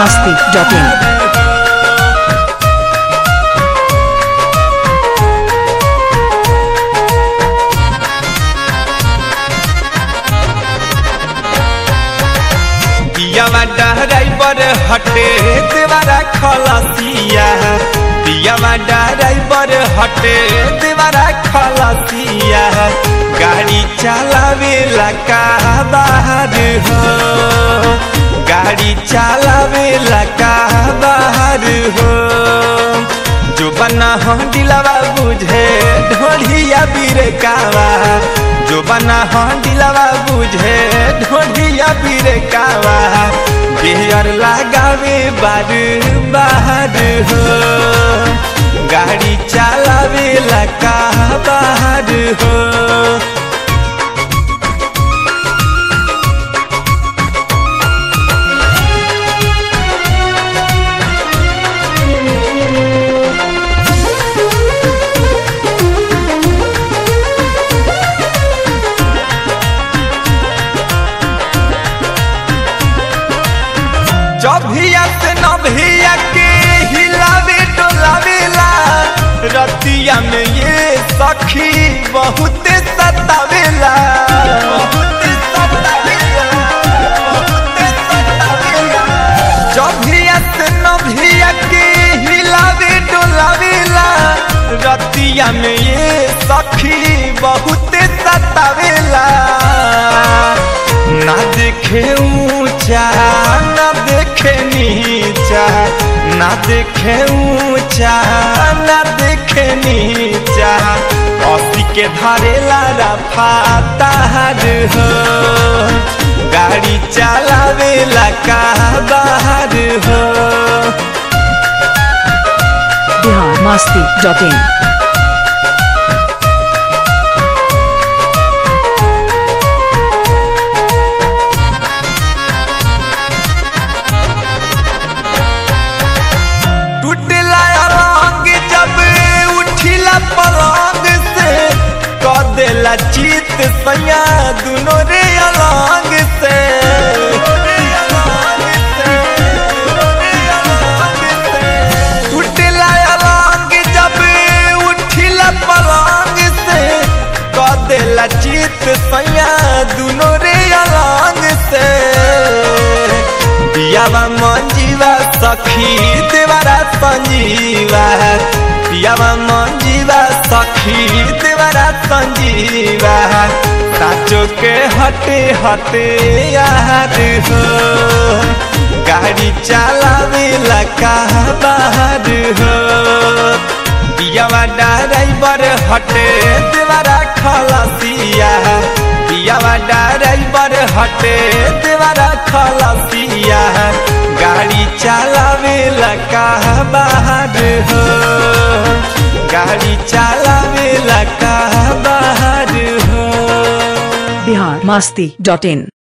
masti.in. पियावा driver हटे देवारा खलसिया पियावा ड्राइवर हटे देवारा खलसिया गाड़ी चलावेला का बाहर हो गाड़ी चलावेला का बाहर हो जो बना हम दिलावा बुझे ढोलिया बीरे कावा जो बना हम दिलावा बुझे ढोलिया बीरे कावा बिहर लगावे बार बाहर हो गाड़ी चलावे लका बाहर हो जभिया से नभिया के हिलावे डोलावेला रतिया में ये सखी बहुत सतावेला बहुत सतावेला, बहुत सतावेला। जभिया से नभिया के हिलावे डोलावेला रतिया में ये सखी बहुत सतावेला ना देखे ऊंचा ना देखे नीचा ना देखे ऊंचा ना देखे नीचा असी के धरेला रफा तार हो गाड़ी चलावेला का बाहर हो Bihar masti.in. टूटला रंग जब उठिला पलंग से क देला चित सैया दुनो रे अलंग से टूटला रंग जब उठिला पलंग से क देला चित सैया दुनो रे अलंग से पियावा मंजीवा सखी देवारा संजीवा पियावा मंजीवा सखी देवारा संजीवा साचो के हटे हटे यार हो गाड़ी चलावे लका बाहर हो पियावा ड्राइवर हटे देवारा खलसिया पियावा ड्राइवर हटे देवारा खलसिया गाड़ी चलावे लका बाहर हो गाड़ी चलावे लका बाहर हो Bihar masti.in.